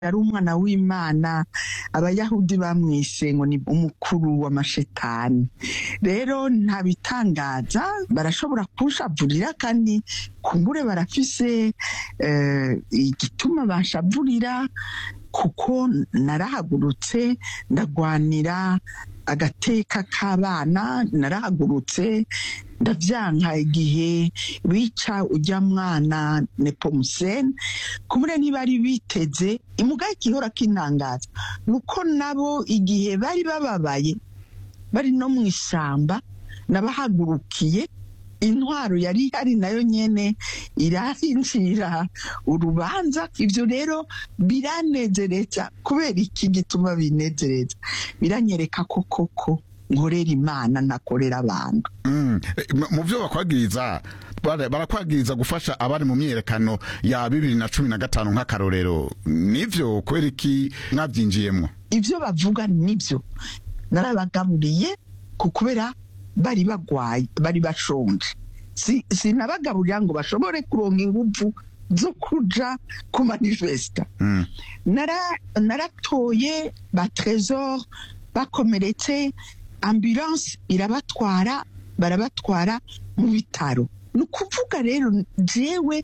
yari umwana w'imana abayahudi bamwishe ngo ni umukuru w'amashetani rero nta bitangaza barashobora kunshavurira kandi kumbure barafise eh, igituma banshavurira kuko narahagurutse ndagwanira agateka k'abana narahagurutse ndavyanka igihe bica ujya mwana nepomuseni kumure ntibari biteze imugaye igihora kintangaza nuko nabo igihe bari bababaye bari no mu ishyamba nabahagurukiye intwaro yari ihari nayo nyene irahinjira urubanza ivyo rero biranezereza kubera iki gituma binezereza biranyereka ko koko nkorera imana ntakorera abantu Mm. Eh, mu- mu byo bakwagiriza bara- barakwagiriza gufasha abari mu myiyerekano ya bibiri na cumi na gatanu nk'akarorero nivyo kubera iki mwabyinjiyemwo ibyo bavuga nibyo narabagaburiye ku kubera bari bagwaye bari bashonje Si- sinabagaburira ngo bashobore kuronka ingufu zo kuja ku manifesta Mm. Nara- naratoye ba tresor bakomeretse ambulance irabatwara barabatwara mu bitaro ni ukuvuga rero jewe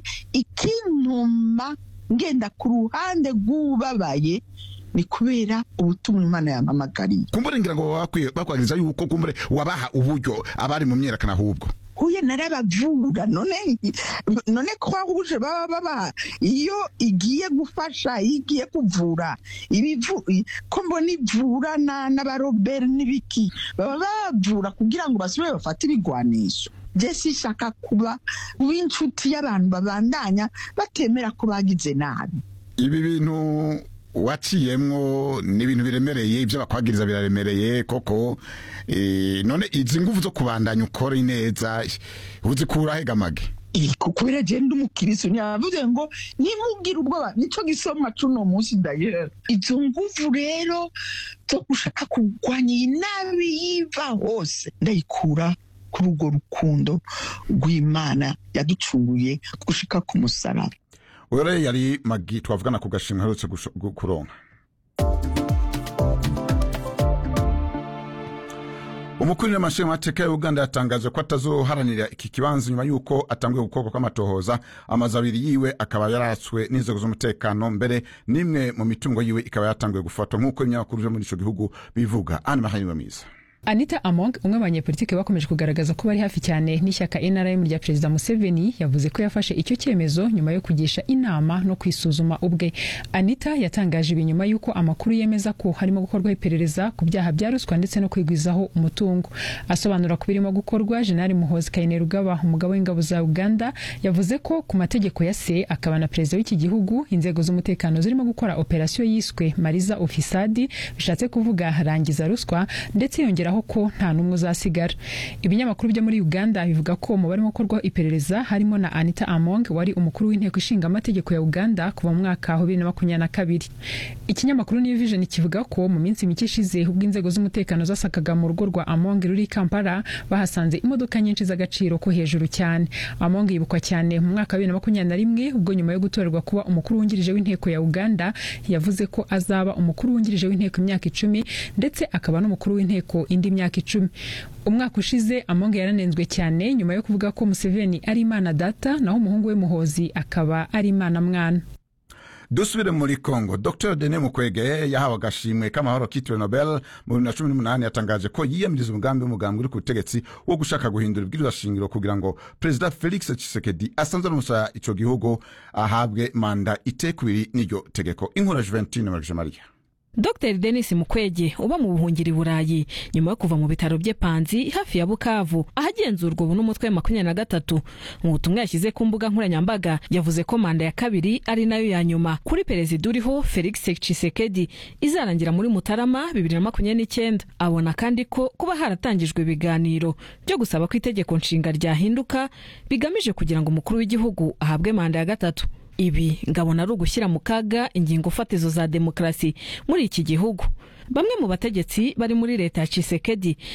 ikintuma ngenda ku ruhande rw'ubabaye ni kubera ubutumwa imana yampamagariye kumbure ngira ngo bakwiye- bakwagiriza yuko kumbure wabaha uburyo abari mu myiyerekano ahubwo huye narabavura none none kwa rouge baba baba iyo igiye gufasha iyo igiye kuvura ibivu i- ko mbona ivurana n'abarobert n'ibiki baba bavura kugira ngo basubire bafate ibigwanisho je sishaka kuba w'inshuti y'abantu babandanya batemera ko bagize nabi ibi bintu waciyemwo ni ibintu biremereye ibyo bakwagiriza biraremereye koko eh, none izi nguvu zo kubandanya ukora neza uzikura hegamage Iko kubera je ndi umukirisu ntiyavuze ngo nimubwira ubwoba nico gisomwa cuno munsi ndayera izo nguvu rero zo gushaka kurwanya iyi nabi yiva hose ndayikura kuri urwo rukundo rw'imana yaducunguye gushika ku musaraba ore yari magi twavugana ku gashimwe aherutse gusho- gu- kuronka umukuru w'amashingamateka ya uganda yatangaje ko atazoharanira iki kibanza nyuma y'uko atanguye gukorwa kw'amatohoza amazu abiri yiwe akaba yaratswe n'inzego z'umutekano mbere n'imwe mu mitungo yiwe ikaba yatanguye gufatwa nk'uko ibinyamakuru vyo muri ico gihugu bivuga ani mahaniwe mwiza anita among umwe mu banyepolitike bakomeje kugaragaza ko bari hafi cyane n'ishyaka nrm rya perezida museveni yavuze ko yafashe icyo cyemezo nyuma yo kugisha inama no kwisuzuma ubwe anita yatangaje ibi nyuma y'uko amakuru yemeza ko harimo gukorwa iperereza ku byaha bya ruswa ndetse no kwigwizaho umutungo asobanura ku birimo gukorwa jenali muhozi kainerugaba umugabo w'ingabo za uganda yavuze ko ku mategeko ya se akaba na perezida w'iki gihugu inzego z'umutekano zirimo gukora operasiyo yiswe mariza ofisadi bishatse kuvuga rangiza ruswa ndetse yongeraho ko nta n'umwe uzasigara ibinyamakuru byo muri uganda bivuga ko mu barimo gukorwaho iperereza harimo na anita among wari umukuru w'inteko ishinga amategeko ya uganda kuva mu mwaka wa bibiri na makumyabiri na kabiri ikinyamakuru new vision kivuga ko mu minsi mike ishize ubwo inzego z'umutekano zasakaga mu rugo rwa among ruri i kampala bahasanze imodoka nyinshi z'agaciro ko hejuru cyane among yibukwa cyane mu mwaka wa bibiri na makumyabiri na rimwe ubwo nyuma yo gutorerwa kuba umukuru wungirije w'inteko ya uganda yavuze ko azaba umukuru wungirije w'inteko imyaka icumi ndetse akaba n'umukuru w'inteko indi myaka icumi umwaka ushize among yaranenzwe cyane nyuma yo kuvuga ko museveni ari imana data naho umuhungu we muhozi akaba ari imana mwana dusubire muri congo dr dene mukwege yahawe agashimwe k'amahoro kitiriwe nobel mu bibiri na cumi n'umunani yatangaje ko yiyamiriza umugambi w'umugambi uri ku butegetsi wo gushaka guhindura ibwirizwa shingiro kugira ngo perezida felix tshisekedi asanze n'umusaya ico gihugu ahabwe manda itekubiri n'iryo tegeko inkura juventine marije mariya dr denis mukwege uba mu buhungiro i burayi nyuma yo kuva mu bitaro bye panzi hafi ya bukavu ahagenzurwa ubu n'umutwe wa makumyabiri na gatatu mu butumwa yashyize ku mbuga nkoranyambaga yavuze ko manda ya kabiri ari nayo ya nyuma kuri perezida uriho felix tshisekedi izarangira muri mutarama bibiri na makumyabiri n'icyenda abona kandi ko kuba haratangijwe ibiganiro byo gusaba ko itegeko nshinga ryahinduka bigamije kugira ngo umukuru w'igihugu ahabwe manda ya gatatu ibi ngabona ari ugushyira mu kaga ingingo fatizo za demokarasi muri iki gihugu bamwe mu bategetsi bari muri leta ya Tshisekedi